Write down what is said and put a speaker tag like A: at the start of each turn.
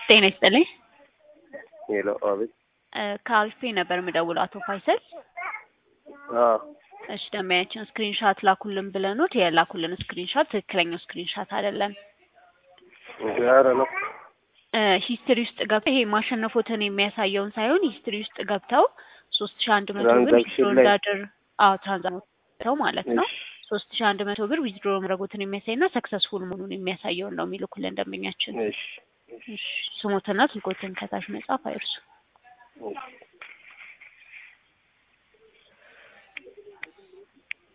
A: ጤና ይስጥልኝ።
B: ሄሎ፣ አቤት።
A: ከአልፌ ነበር የምደውለው አቶ ፋይሰል።
B: አዎ፣
A: እሺ ደንበኛችን ስክሪንሻት ላኩልን ብለኑት የላኩልን ስክሪንሻት ትክክለኛው ስክሪንሻት አይደለም።
B: ኧረ ነው።
A: ሂስትሪ ውስጥ ገብተው ይሄ ማሸነፎትን የሚያሳየውን ሳይሆን ሂስትሪ ውስጥ ገብተው ሶስት ሺ አንድ መቶ ብር
B: ትራንዛክሽን
A: ዊዝድሮ
B: ላይ
A: እንዳደር አዎ ትራንዛክሽን ማለት ነው
B: እሺ፣
A: ሶስት ሺ አንድ መቶ ብር ዊዝድሮ ማድረጉትን የሚያሳይና ሰክሰስፉል መሆኑን የሚያሳየውን ነው የሚልኩልን ደንበኛችን።
B: እሺ፣
A: እሺ፣ ስሞትና ስልኮትን ከታች መጻፍ አይርሱ።
B: እሺ።